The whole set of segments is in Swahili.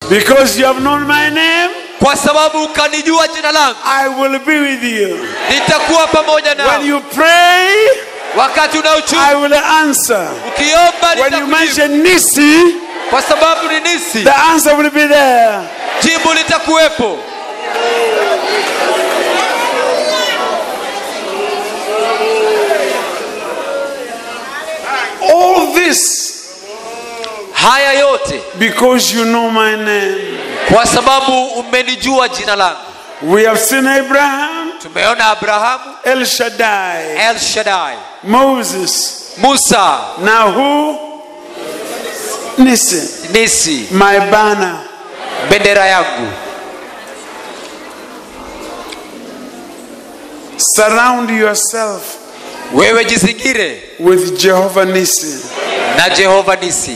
Because you have known my name, kwa sababu ukanijua jina langu I will be with you. nitakuwa pamoja When nao you pray, wakati unaochuma I will answer. ukiomba When you nitakujibu mention Nisi, kwa sababu ni nisi the answer will be there. jibu litakuwepo All this haya yote because you know my name. kwa sababu umenijua jina langu We have seen Abraham, tumeona abrahamu El Shaddai, el shaddai Moses. musa Now who? Nisi, nisi my banner. bendera yangu Surround yourself wewe jizingire with Jehovah Nisi. na jehova nisi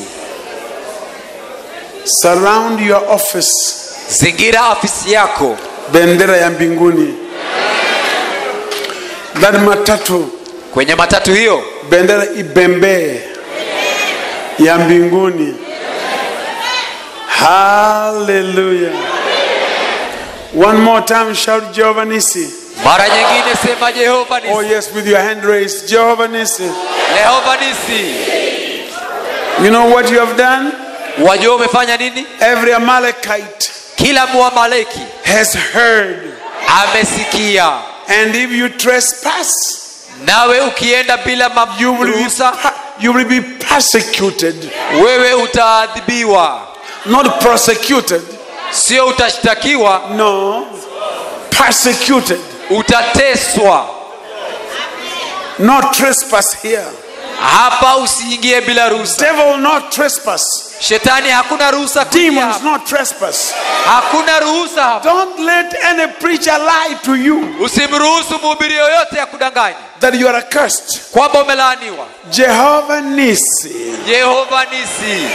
Surround your office, zingira afisi yako bendera ya mbinguni. That matatu, kwenye matatu hiyo bendera ibembee ya mbinguni. Hallelujah. One more time, shout Jehovah Nisi. mara nyingine sema jehova Oh, nisi yes, with your hand raised. Jehovah Nisi. jehova nisi You know what you have done? wajua umefanya nini Every Amalekite kila mwamaleki has heard. amesikia And if you trespass, nawe ukienda bila you will be, maruhusa per- you will be persecuted, wewe utaadhibiwa not prosecuted. sio utashtakiwa No, persecuted. utateswa Not trespass here. hapa usiingie bila ruhusa Devil not trespass. shetani hakuna ruhusa kuingia Demons hapa. not trespass. hakuna ruhusa hapa Don't let any preacher lie to you usimruhusu mhubiri yoyote ya kudanganya that you are accursed. kwamba umelaaniwa Jehovah Nisi. jehova nisi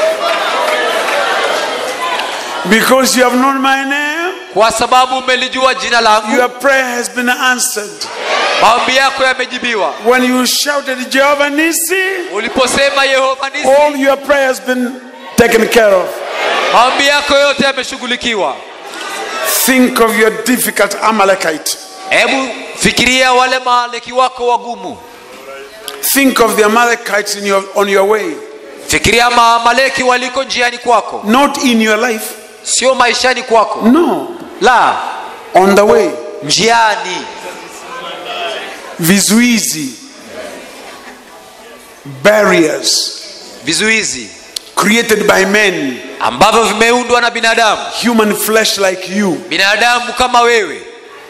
Because you have known my name, kwa sababu umelijua jina langu your prayer has been answered. maombi yako yamejibiwa When you shouted Jehovah Nisi, uliposema yehova nisi all your prayer has been taken care of. maombi yako yote yameshughulikiwa Think of your difficult Amalekite. hebu fikiria wale maaleki wako wagumu Think of the Amalekites in your, on your way, fikiria maamaleki waliko njiani kwako not in your life. sio maishani kwako No, la on the way. njiani Vizuizi, barriers vizuizi created by men, ambavyo vimeundwa na binadamu human flesh like you. binadamu kama wewe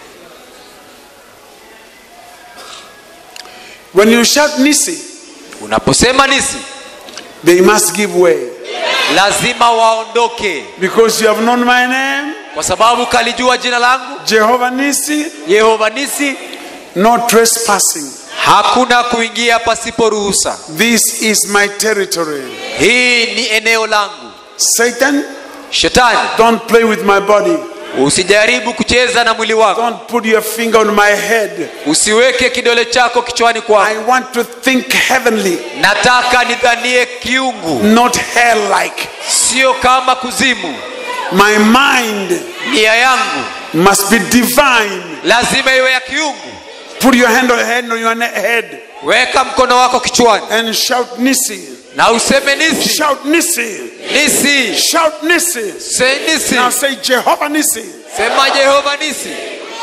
When you shout Nisi, unaposema nisi they must give way lazima waondoke because you have known my name, kwa sababu kalijua jina langu Jehovah Nisi. yehova nisi No trespassing. hakuna kuingia pasipo ruhusa This is my territory. hii ni eneo langu Satan, shetani don't play with my body. usijaribu kucheza na mwili wako Don't put your finger on my head. usiweke kidole chako kichwani I kwako want to think heavenly, nataka nidhanie kiungu not hell like. sio kama kuzimu My mind nia yangu must be divine. lazima iwe ya kiungu Put your hand on, hand on your ne- head weka mkono wako kichwani and shout Nisi. na useme nisi Shout Nisi. nisi Shout Nisi. se nisi Now say Jehovah Nisi. sema jehova nisi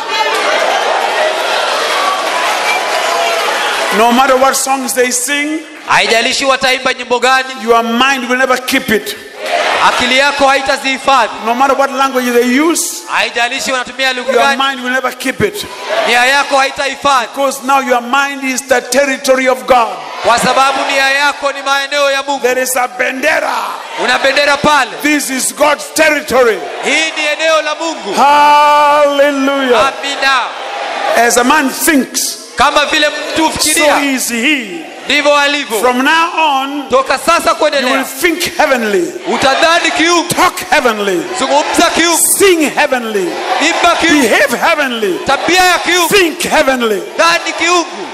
No matter what songs they sing, haijalishi wataimba nyimbo gani your mind will never keep it. akili yako haitazihifadhi No matter what language they use, haijalishi wanatumia lugha your gani mind will never keep it. nia yako haitahifadhi Because now your mind is the territory of God. kwa sababu nia yako ni maeneo ya mungu There is a bendera. una bendera pale This is God's territory. hii ni eneo la mungu Hallelujah. amina As a man thinks, kama vile mtu so hufikiria is he. ndivyo alivyo From now on, toka sasa you will kuendelea think heavenly, utadhani kiungu talk heavenly, zungumza kiungu sing heavenly, imba kiungu behave heavenly, tabia ya kiungu think heavenly. dhani kiungu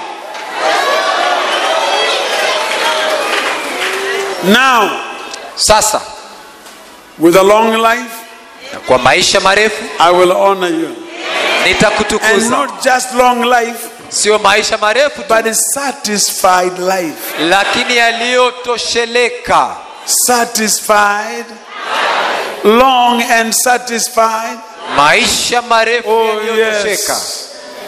Now, sasa With a long life, na kwa maisha marefu I will honor you. And nitakutukuza not just long life, sio maisha marefu tu but a satisfied life. lakini yaliyotosheleka Satisfied, long and satisfied. maisha marefu Oh, yaliyotosheka yes.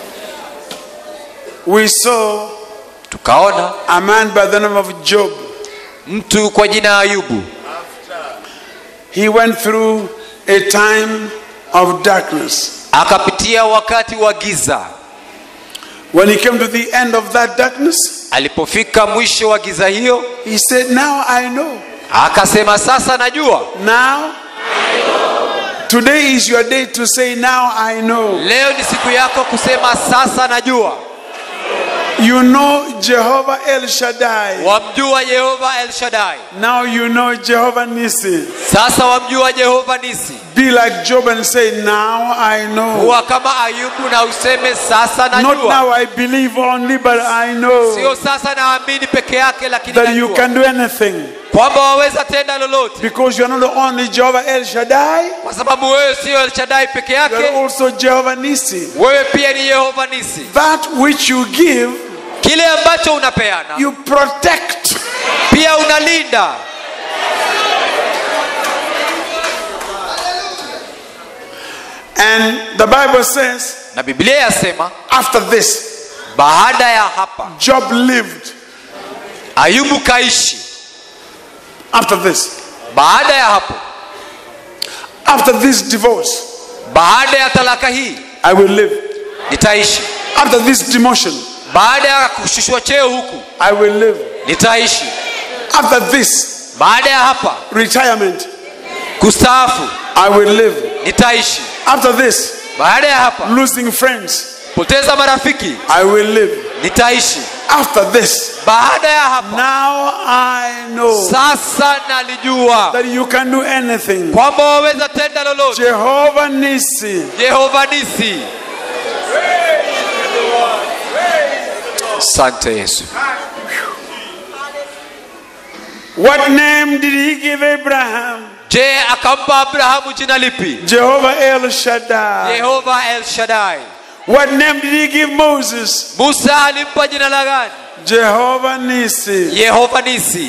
We saw tukaona a man by the name of Job. mtu kwa jina ayubu He went through a time of darkness. akapitia wakati wa giza When he came to the end of that darkness, alipofika mwisho wa giza hiyo he said, Now I know. akasema sasa najua Now, today is your day to say, Now I know. leo ni siku yako kusema sasa najua You know Jehovah El Shaddai. wamjua yehova el shadai Now you know Jehovah Nissi. sasa wamjua jehova nisi Be like Job and say, Now I know. huwa kama ayubu na useme sasa Not najua now I believe only, but I know sio sasa naamini peke yake lakini that you najua can do anything. kwamba waweza tenda lolote Because you are not only Jehovah El Shaddai, kwa sababu wewe sio el shadai peke you are yake also Jehovah Nissi. wewe pia ni yehova nisi That which you give, kile ambacho unapeana you protect. pia unalinda And the Bible says, na biblia yasema after this, baada ya hapa Job lived. ayubu kaishi After this, baada ya hapo after this divorce, baada ya talaka hii I will live. nitaishi After this demotion, baada ya kushushwa cheo huku I will live. nitaishi After this baada ya hapa retirement, kustaafu I will live. nitaishi After this baada ya hapa losing friends, poteza marafiki I will live. nitaishi After this, baada ya hapa now I know sasa nalijua that you can do anything. kwamba waweza tenda lolote Jehovah Nissi. jehova nisi asante yesu What name did he give Abraham? je akampa abrahamu jina lipi Jehovah El Shaddai. yehova el shadai What name did he give Moses? musa alimpa jina la gani Jehovah Nissi. yehova nisi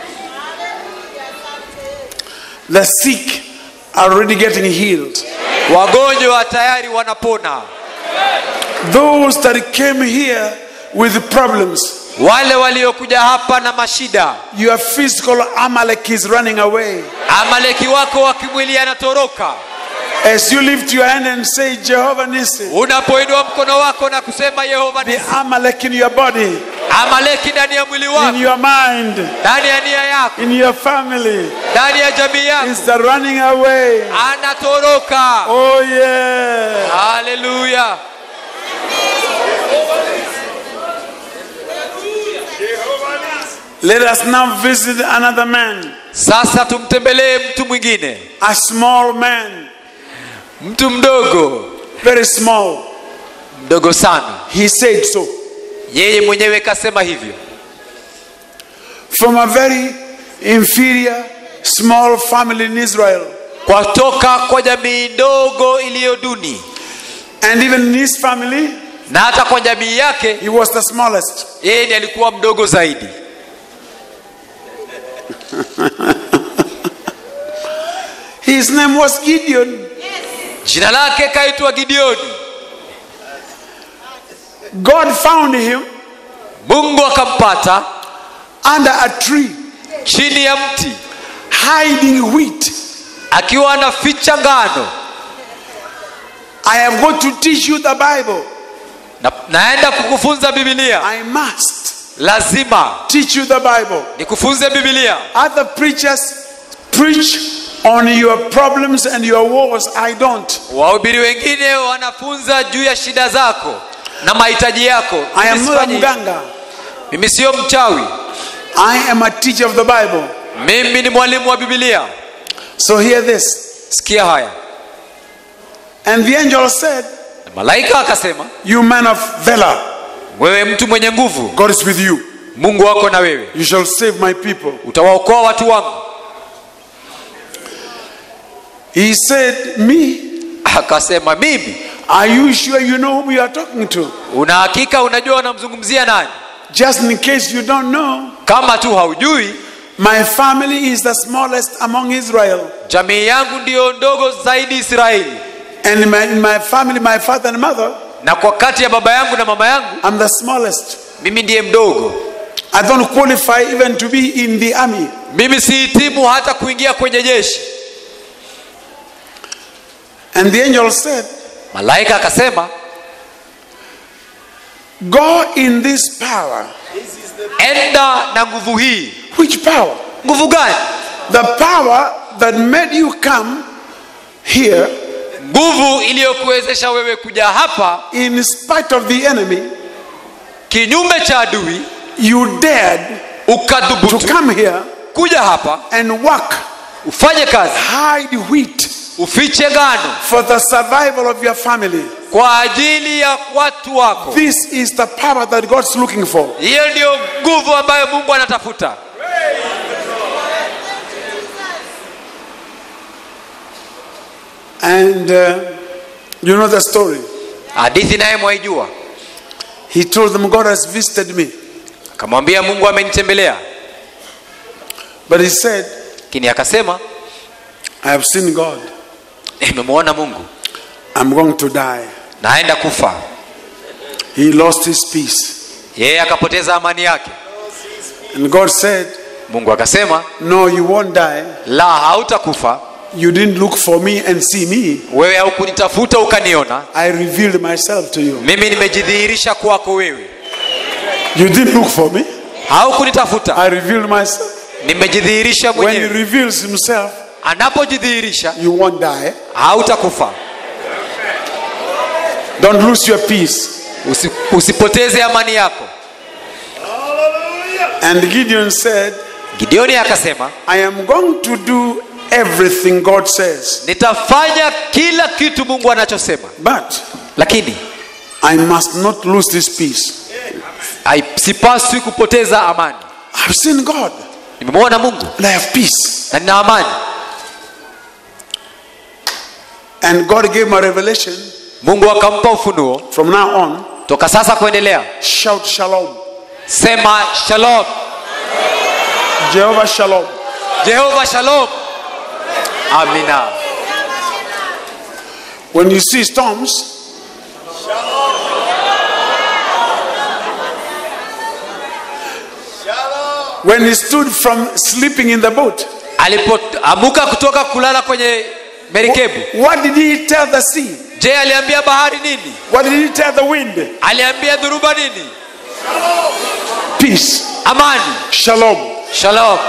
The sick are already getting healed. wagonjwa tayari wanapona Those that came here with problems, wale waliokuja hapa na mashida your physical Amalek is running away. amaleki wako wa kimwili anatoroka As you lift your hand and say, Jehovah Nissi, unapoinua mkono wako na kusema yehova the nisi Amalek in your body, amaleki ndani ya mwili in wako your mind, ndani ya nia yako in your family, ndani ya jamii yako is running away. anatoroka Oh, yeah. haleluya Let us now visit another man, sasa tumtembelee mtu mwingine a small man, mtu mdogo very small. mdogo sana He said so. yeye mwenyewe kasema hivyo From a very inferior, small family in Israel. kwatoka kwa jamii ndogo iliyo duni And even in his family, na hata kwa jamii yake he was the smallest. yeye ndiye alikuwa mdogo zaidi His name was Gideon. jina lake kaitwa gideoni God found him mungu akampata under a tree, chini ya mti hiding wheat. akiwa anaficha ngano I am going to teach you the Bible. na, naenda kukufunza bibilia I must lazima teach you the Bible. nikufunze bibilia Other preachers preach on your problems and your wars. I don't. wahubiri wengine wanafunza juu ya shida zako na mahitaji yako I am Mimi not a sifanyi hivyo. mganga. mimi siyo mchawi I am a teacher of the Bible. mimi ni mwalimu wa bibilia So hear this. sikia haya And the angel said, na malaika akasema You man of valor, wewe mtu mwenye nguvu God is with you. mungu wako na wewe You shall save my people. utawaokoa watu wangu He said, Me? akasema mimi Are you sure you know whom you are talking to? una hakika unajua unamzungumzia nani Just in case you don't know, kama tu haujui my family is the smallest among Israel. jamii yangu ndiyo ndogo zaidi israeli And in my, in my family, my father and mother, na kwa kati ya baba yangu na mama yangu I'm the smallest. mimi ndiye mdogo I don't qualify even to be in the army. mimi sihitimu hata kuingia kwenye jeshi And the angel said, malaika akasema Go in this power. enda na nguvu hii Which power? nguvu gani The power that made you come here nguvu iliyokuwezesha wewe kuja hapa in spite of the enemy. kinyume cha adui You dared to ukadhubutu come here kuja hapa and work, ufanye kazi hide wheat ufiche ngano for the survival of your family. kwa ajili ya watu wako This is the power that God's looking for. hiyo ndiyo nguvu ambayo mungu anatafuta And uh, you know the story. hadithi naye mwaijua He told them, God has visited me. akamwambia mungu amenitembelea But he said, lakini akasema I have seen God. nimemwona mungu I'm going to die. naenda kufa He lost his peace. yeye akapoteza amani yake And God said, mungu akasema No, you won't die. la hautakufa You didn't look for me and see me. wewe haukunitafuta ukaniona I revealed myself to you. mimi nimejidhihirisha kwako wewe You didn't look for me. haukunitafuta I revealed myself. nimejidhihirisha When he mwenyewe reveals himself, anapojidhihirisha you won't die. hautakufa Don't lose your peace. Usi, usipoteze amani yako And Gideon said, gideoni akasema I am going to do everything God says. nitafanya kila kitu mungu anachosema But lakini I must not lose this peace. hai- sipaswi kupoteza amani I've seen God nimemwona mungu and I have peace. na nina amani And God gave me a revelation mungu akampa ufunuo from now on. toka sasa kuendelea Shout shalom. sema shalom Jehovah shalom. jehova shalom amina When you see storms, when he stood from sleeping in the boat, alipoamuka kutoka kulala kwenye merikebu what did he tell the sea? je aliambia bahari nini What did he tell the wind? aliambia dhuruba nini Peace. amani Shalom. shalom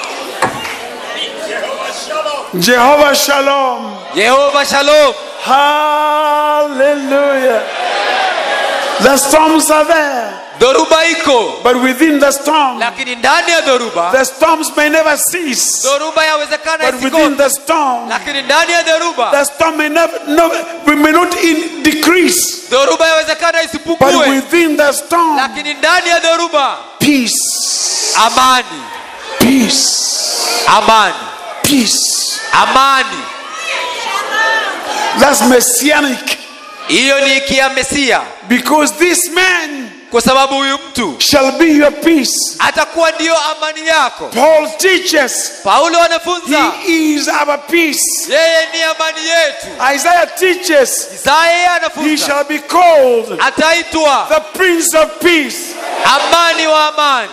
Jehovah shalom. yehova shalom Hallelujah. The storms are there, dhoruba iko but within the storm, lakini ndani ya dhoruba the storms may never cease. dhoruba yawezekana But within isikome the storm, lakini ndani ya dhoruba the storm may never, no, we may not in, decrease. dhoruba yawezekana But isipungue within the storm, lakini ndani ya dhoruba peace, amani peace, amani peace. amani That's messianic hiyo ni kia mesia because this man kwa sababu huyu mtu shall be your peace. atakuwa ndiyo amani yako Paul teaches paulo anafunza he is our peace. yeye ni amani yetu Isaiah teaches isaya yeye he anafunza shall be called ataitwa the Prince of Peace. amani wa amani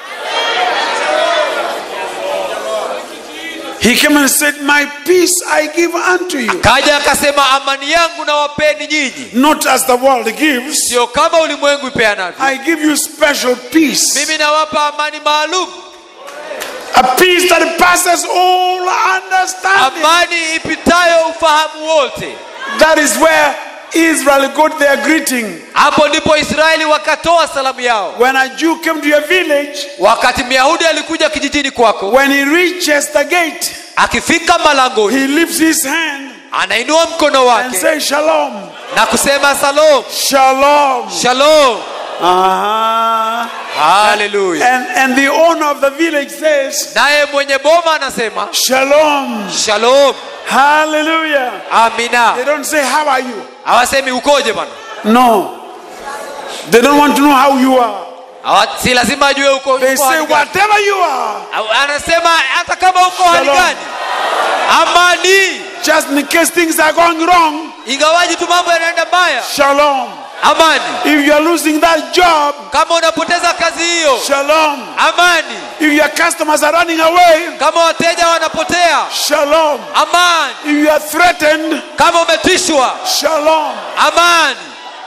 He came and said, My peace I give unto you. kaja akasema amani yangu nawapeni nyinyi Not as the world gives, sio kama ulimwengu ipeanavyo I give you special peace. mimi nawapa amani maalum A peace that passes all understanding. amani ipitayo ufahamu wote That is where Israel got their greeting. hapo ndipo israeli wakatoa salamu yao When a Jew came to your village, wakati myahudi alikuja kijijini kwako when he reaches the gate, akifika malangoni he lifts his hand anainua mkono and wake says, Shalom, na kusema salom Shalom. shalom Uh-huh. haleluya And, and the owner of the village says, naye mwenye boma anasema Shalom. shalom Hallelujah. They amina don't say, How are you? hawasemi ukoje bwana No. They don't want to know how you are. Hawa- si lazima ajue uko They uko say, hali gani. Whatever you are, Au- anasema hata kama uko hali Shalom. gani amani just in case things are going wrong, ingawaji tu mambo yanaenda mbaya shalom. amani If you're losing that job, kama unapoteza kazi hiyo shalom. amani If your customers are running away, kama wateja wanapotea shalom. amani If you are threatened, kama umetishwa shalom. amani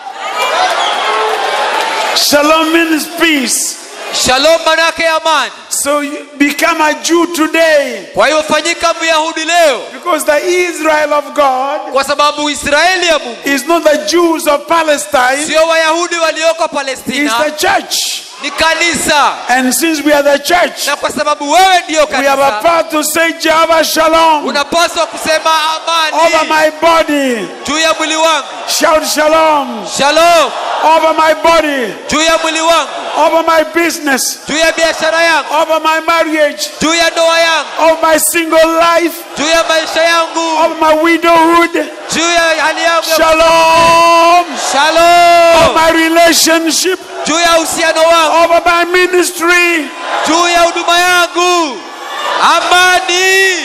Shalom means peace. shalom manake amani So you become a Jew today kwa hiyo fanyika myahudi leo because the Israel of God kwa sababu israeli ya mungu is not the Jews of Palestine, sio wayahudi walioko it's palestina the church. ni kanisa And since we are the church, na kwa sababu wewe ndiyo we have a kanisa part to say Jehovah Shalom unapaswa kusema over amani my body. juu ya mwili wangu Shout Shalom shalom over my body, juu ya mwili wangu over my business, juu ya biashara yangu over my marriage, juu ya ndoa yangu over my single life, juu ya maisha yangu over my widowhood. juu ya hali yangu ya Shalom over shalom my relationship, juu ya uhusiano wangu over my ministry. juu ya huduma yangu amani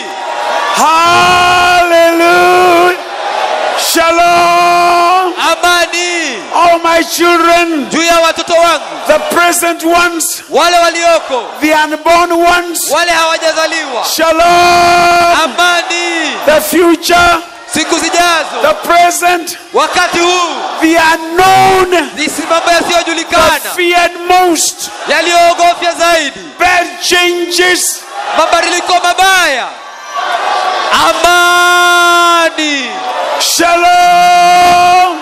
Hallelujah. Shalom amani over my children, juu ya watoto wangu the present ones, wale walioko the unborn ones. wale hawajazaliwa Shalom, amani the future, siku zijazo the present, wakati huu the unknown, nisi mambo the yasiyojulikana feared most, yaliyoogofya zaidi bad changes. mabadiliko mabaya amani Shalom.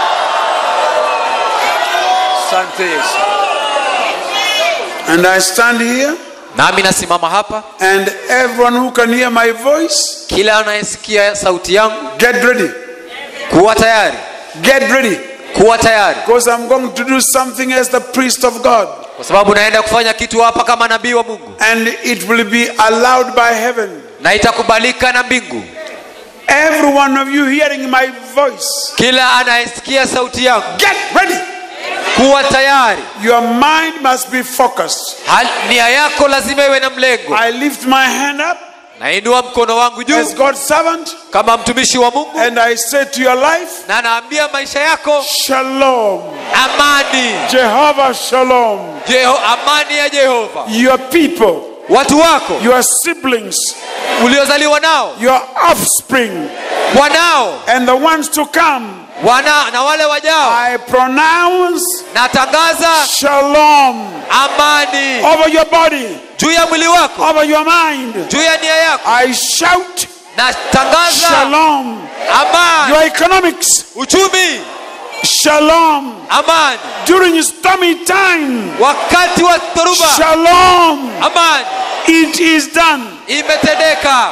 asante yesu And I stand here, nami nasimama hapa and everyone who can hear my voice, kila anayesikia sauti yangu get ready. kuwa tayari Get ready. kuwa tayari Because I'm going to do something as the priest of God. kwa sababu naenda kufanya kitu hapa kama nabii wa mungu And it will be allowed by heaven. na itakubalika na mbingu Every one of you hearing my voice, kila anayesikia sauti yangu get ready. kuwa tayari Your mind must be focused. Hal- nia yako lazima iwe na mlengo I lift my hand up nainua mkono wangu juu as God's servant kama mtumishi wa mungu and I say to your life, na naambia maisha yako Shalom. amani Jehovah Shalom. Jeho, amani ya jehova Your people, watu wako your siblings, uliozaliwa nao your offspring, wanao and the ones to come, wana na wale wajao I pronounce natangaza Shalom amani over your body, juu ya mwili wako over your mind. juu ya nia yako I shout natangaza Shalom. amani Your economics, uchumi Shalom. amani During stormy time, wakati wa dhoruba Shalom. amani It is done. imetendeka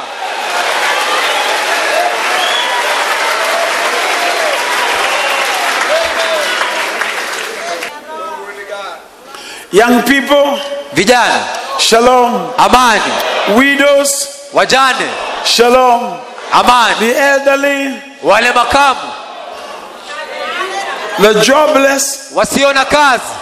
Young people, vijana Shalom. amani Widows, wajane Shalom. amani The elderly, wale makamu the jobless, wasio na kazi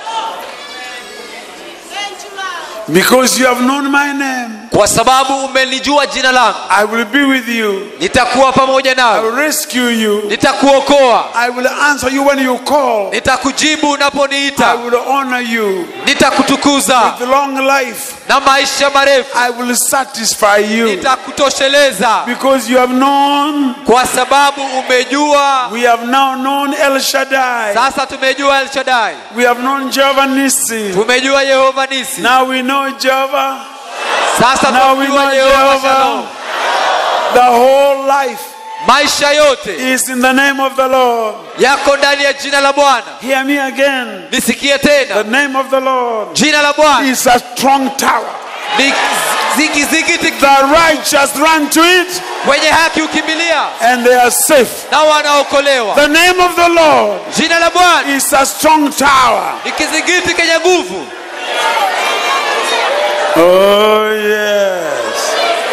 because you have known my name, kwa sababu umelijua jina langu I will be with you. nitakuwa pamoja I nawe will rescue you. nitakuokoa I will answer you when you call. nitakujibu I unaponiita will honor you. nitakutukuza With long life, na maisha marefu I will satisfy you. nitakutosheleza Because you have known, kwa sababu umejua we have now known El Shaddai. sasa tumejua elshadai We have known Jehovah Nissi. tumejua yehova nisi Now we know Jehovah. sasa Now we tumejua know yehova Jehovah. shalom The whole life maisha yote is in the name of the Lord. yako ndani ya jina la bwana Hear me again. nisikie The tena name of the Lord jina la bwana is a strong tower. ni zikizikiti The righteous run to it kwenye haki ukimbilia and they are safe. na wanaokolewa The name of the Lord jina la bwana is a strong tower. ni kizingiti kenye nguvu Oh, yes.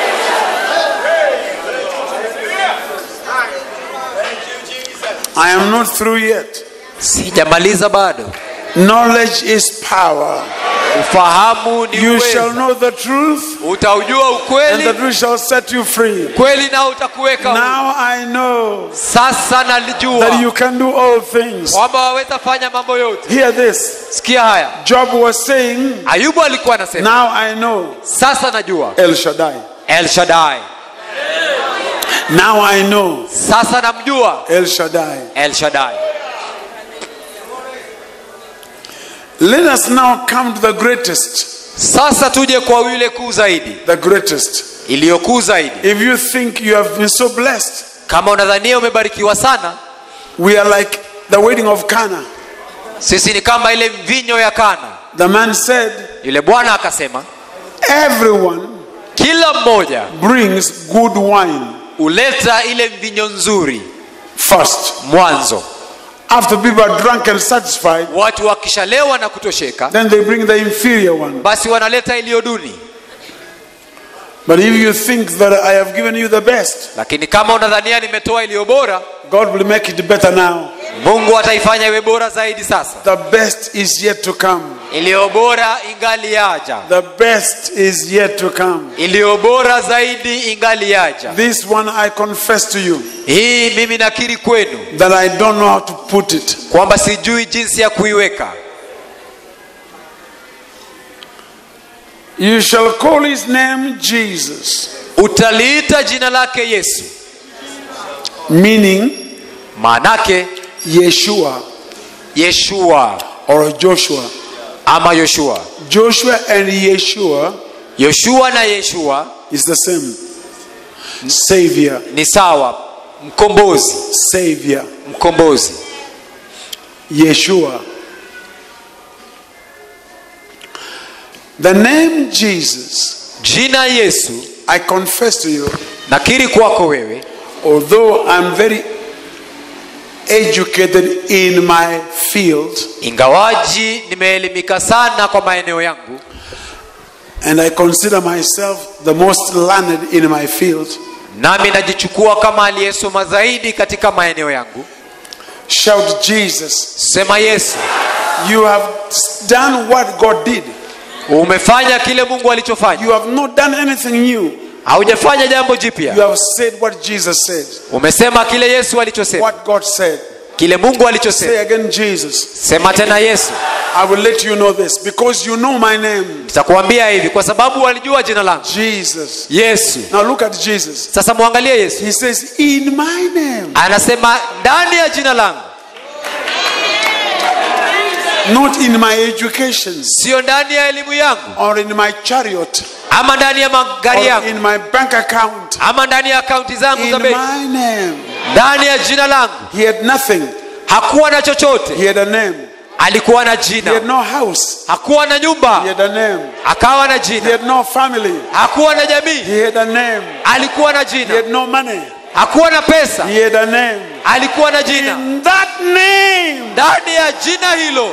I am not through yet. sijamaliza bado Knowledge is power. ufahamu ni You shall uwezo know the truth, utaujua and the ukweli truth shall set you free. kweli nao utakuweka huru. Now I know sasa that nalijua you can do all things. kwamba waweza fanya mambo yote Hear this. sikia haya Job was saying, ayubu alikuwa anasema Now I know sasa najua El Shaddai. el shaddai Now I know sasa namjua El Shaddai. el shaddai Let us now come to the greatest. sasa tuje kwa yule kuu zaidi The greatest. iliyokuu zaidi If you think you have been so blessed, kama unadhania umebarikiwa sana we are like the wedding of Cana. sisi ni kama ile mvinyo ya kana The man said, yule bwana akasema Everyone kila mmoja brings good wine huleta ile mvinyo nzuri first. mwanzo After people are drunk and satisfied, watu wakishalewa na kutosheka then they bring the inferior one. basi wanaleta iliyo duni But if you think that I have given you the best, lakini kama unadhania nimetoa iliyo bora God will make it better now. mungu ataifanya iwe bora zaidi sasa The best is yet to come. iliyo bora ingali yaja The best is yet to come. iliyo bora zaidi ingali yaja This one I confess to you hii mimi nakiri kwenu that I don't know how to put it. kwamba sijui jinsi ya kuiweka You shall call his name Jesus, utaliita jina lake yesu meaning maanake Yeshua yeshua or Joshua. ama yoshua Joshua and Yeshua yoshua na yeshua is the same. Savior, ni sawa mkombozi Savior, mkombozi Yeshua. The name Jesus, jina yesu I confess to you, nakiri kwako wewe although I'm very educated in my field ingawaji nimeelimika sana kwa maeneo yangu and I consider myself the most learned in my field, nami najichukua kama aliyesoma zaidi katika maeneo yangu shout Jesus. sema yesu You have done what God did. umefanya kile mungu alichofanya You have not done anything new. haujafanya jambo You jipya have said what Jesus said, umesema kile yesu alichosema what God said. kile mungu alichosema Say again, Jesus. sema tena yesu I will let you know this because you know my name, nitakuambia hivi kwa sababu walijua jina langu Jesus. yesu Now look at Jesus. sasa mwangalie yesu He says, In my name, anasema ndani ya jina langu not in my education sio ndani ya elimu yangu or in my chariot ama ndani ya magari or yangu in my bank account. ama ndani ya akaunti zangu In za benki my name, ndani ya jina langu he had nothing. hakuwa na chochote He had a name. alikuwa na He had jina no house. hakuwa na He nyumba had a name. akawa na He jina had no family. hakuwa na jamii He had a name. alikuwa na He jina had no money. hakuwa na pesa He had a name. alikuwa na jina In that name, ndani ya jina hilo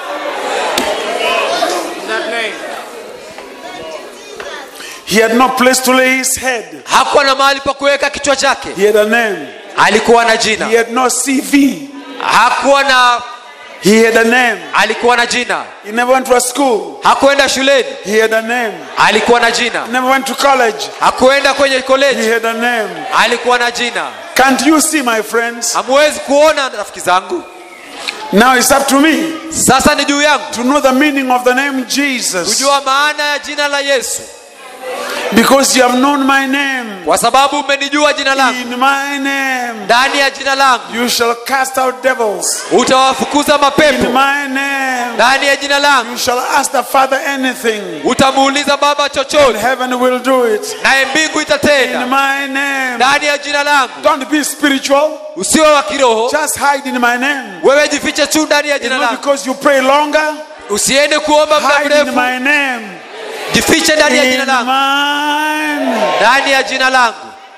he had no place to lay his head. hakuwa na mahali pa kuweka kichwa chake He had a name. alikuwa na jina He had no CV. hakuwa na He had a name. alikuwa na jina He never went to a school. hakuenda shuleni He had a name. alikuwa na jina He never went to college. hakuenda kwenye He koleji had a name. alikuwa na jina Can't you see, my friends? hamuwezi kuona rafiki zangu Now it's up to me sasa ni juu yangu to know the meaning of the name Jesus. kujua maana ya jina la yesu Because you have known my name. kwa sababu umenijua jina langu In my name, ndani ya jina langu you shall cast out devils. utawafukuza In mapepo my name, ndani ya jina langu you shall ask the Father anything. utamuuliza baba And chochote heaven will do it. naye mbingu In itatenda my name. ndani ya jina langu Don't be spiritual. usiwe wa kiroho Just hide in my name. wewe jifiche tu ndani ya It's jina not langu because you pray longer. usiende kuomba muda Hide in mrefu my name. jifiche ndani ya jina in langu mine. ndani ya jina langu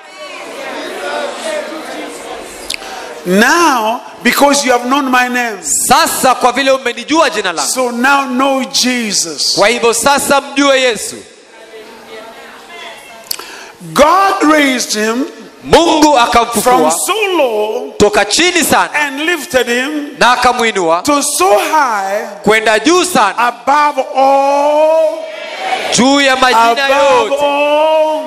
Now, because you have known my name, sasa kwa vile umenijua jina langu so now know Jesus. kwa hivyo sasa mjue yesu God raised him mungu from akamfufua so low toka chini sana and lifted him na akamwinua to so high kwenda juu sana above all, juu ya majina above yote all.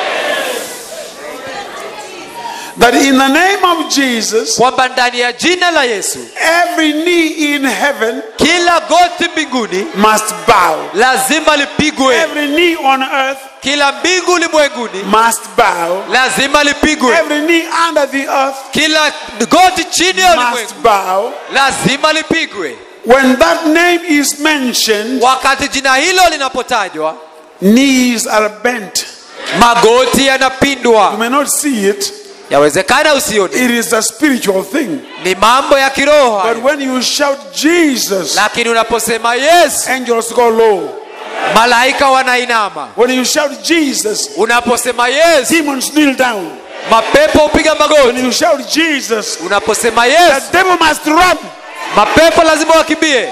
That in the name of Jesus, kwamba ndani ya jina la yesu every knee in heaven kila goti mbinguni must bow. lazima lipigwe Every knee on earth kila mbingu ulimwenguni must bow. lazima lipigwe Every knee under the earth kila goti chini ya must ulimwengu bow. lazima lipigwe When that name is mentioned, wakati jina hilo linapotajwa knees are bent. magoti You yanapindwa may not see it, yawezekana usioni it is a spiritual thing. ni mambo ya kiroho But hayo. when you shout Jesus, lakini unaposema yesu angels go low. malaika wanainama When you shout Jesus, unaposema yesu demons kneel down. mapepo hupiga When magoti you shout Jesus, unaposema the yesu devil must run. mapepo lazima wakimbie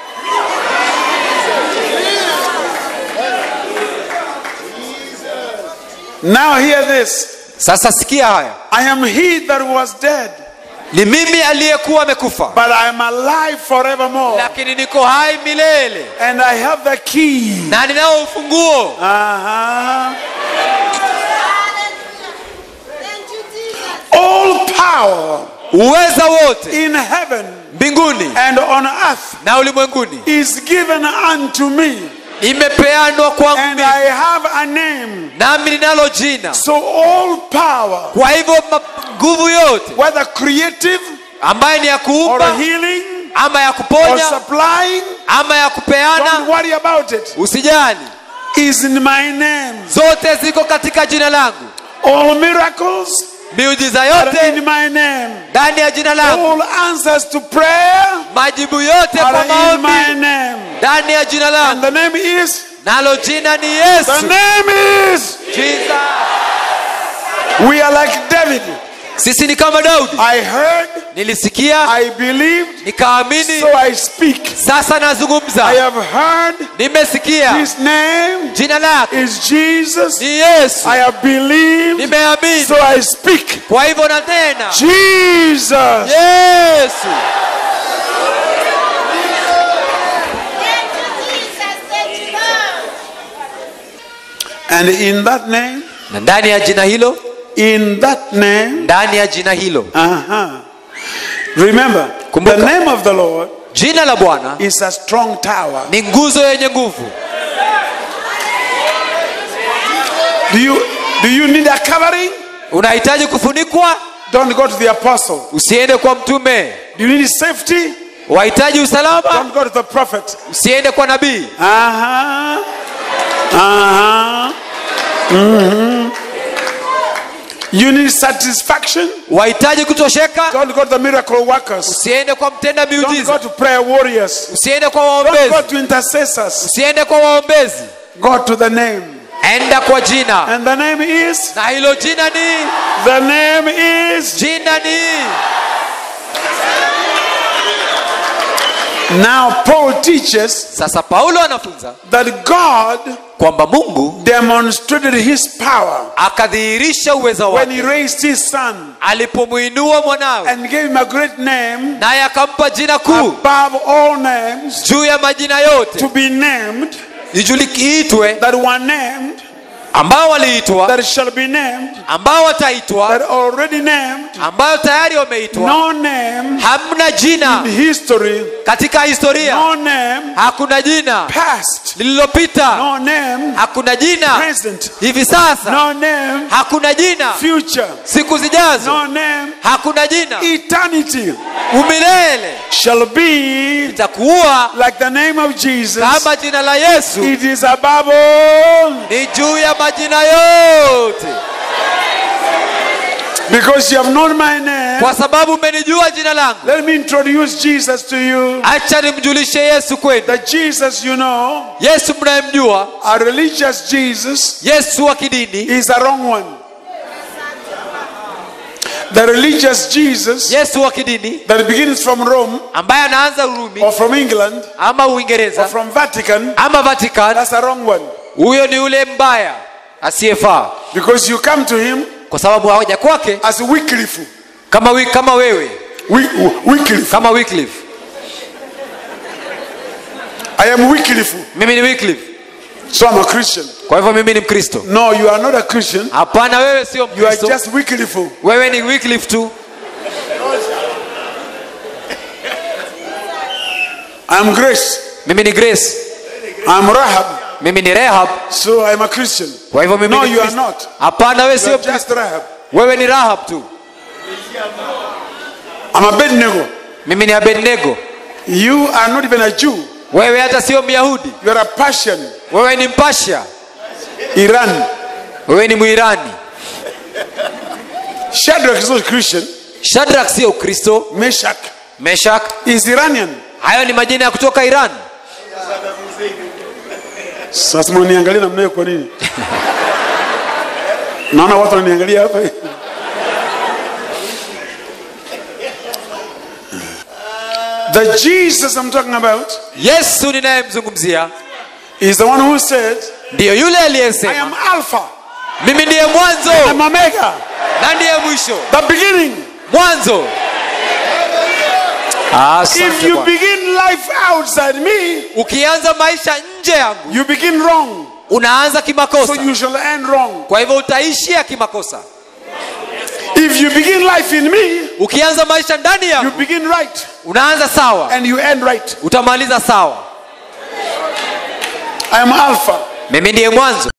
Now hear this. sasa sikia haya I am he that was dead, ni mimi aliyekuwa amekufa but I am alive forevermore. lakini niko hai milele And I have the key. na ninao ufunguo Uh-huh. All power uweza wote in heaven mbinguni and on earth na ulimwenguni is given unto me. imepeanwa kwangu And mimi. I have a name. nami ninalo jina So all power, kwa hivyo ma- nguvu yote whether creative ambayo ni ya or kuumba healing ama ya or kuponya supplying, ama ya don't kupeana worry about it, usijali is in my name. zote ziko katika jina langu All miracles miujiza are yote in my name. ndani ya jina langu All answers to prayer majibu yote kwa are in my maombi name. ndani ya jina And langu the name is, nalo jina ni the yesu name is, Jesus. we are like David. sisi ni kama daudi I heard, nilisikia I believed, nikaamini so I speak. sasa I nazungumza have heard nimesikia his name jina lake is Jesus. ni yesu I have believed, nimeamini so I speak. kwa hivyo na tena Jesus. yesu And in that name, na ndani ya jina hilo in that name, ndani ya jina hilo uh-huh. Remember, Kumbuka. the name of the Lord jina la bwana is a strong tower. ni nguzo yenye nguvu Do you do you need a covering? unahitaji kufunikwa Don't go to the apostle. usiende kwa mtume Do you need safety? wahitaji usalama Don't go to the prophet. usiende kwa nabii Uh-huh. Uh-huh. Mhm. You need satisfaction. wahitaji kutosheka Don't go to the miracle workers. usiende kwa mtenda Don't go miujiza to prayer warriors. usiende kwa Don't go waombezi to intercessors. usiende kwa waombezi Go to the name. enda kwa jina And the name is, na hilo jina ni the name is. jina ni Now, Paul teaches sasa paulo anafunza that God kwamba mungu demonstrated his power akadhihirisha uweza when he wake raised his son alipomwinua mwanawe and gave him a great name naye akampa jina kuu above all names juu ya majina yote to be named ijulikiitwe that were named ambao waliitwa that shall be named ambao wataitwa that already named ambayo tayari wameitwa no name hamna jina in history katika historia no name hakuna jina past lililopita no name hakuna jina present hivi sasa no name hakuna jina future siku zijazo no name hakuna jina eternity umilele shall be itakuwa like the name of Jesus kama jina la yesu it is above all ni juu ya majina yote because you have known my name name, kwa sababu umenijua jina langu let me introduce Jesus to you. acha nimjulishe yesu kwenu The Jesus you know, yesu mnayemjua a religious Jesus, yesu wa kidini is a wrong one. The religious Jesus yesu wa kidini that begins from Rome ambaye anaanza urumi or from England ama or uingereza from Vatican, ama vatican that's a wrong one. huyo ni ule mbaya asiyefaa Because you come to him kwa sababu hawaja kwake as Wycliffe. kama, wi, kama wewe Wy- Wycliffe. kama Wycliffe. I am Wycliffe. mimi ni Wycliffe. So I'm a Christian. kwa hivyo mimi ni mkristo No, you are not a Christian. hapana wewe sio You are mkristo just Wycliffe. wewe ni Wycliffe tu I'm Grace. mimi ni grace I'm Rahab. mimi ni rehab So I'm a Christian. kwa hivyo mimi No, ni you are Mkristo. not. hapana wewe You sio are just Rahab. wewe ni rahab tu I'm a Abednego. mimi ni abednego You are not even a Jew. wewe hata sio myahudi You are a Persian. wewe ni mpasha Iran. wewe ni mwirani Shadrach is not Christian. shadrak sio ukristo Meshach meshak is Iranian. hayo ni majina ya kutoka iran Sasa mnaniangalia namna hiyo kwa nini? Naona watu wananiangalia hapa. The Jesus I'm talking about yesu ninayemzungumzia is the one who said, ndiyo yule I aliyesema am Alpha, mimi ndiye mwanzo I'm Omega, na ndiye mwisho the beginning. mwanzo Ah, If asante you Bwana. begin life outside me, ukianza maisha nje yangu you begin wrong. unaanza So kimakosa you shall end wrong. kwa hivyo utaishia kimakosa If you begin life in me, ukianza maisha ndani you yangu begin right unaanza sawa and you end right. utamaliza sawa I am Alpha. mimi ndiye mwanzo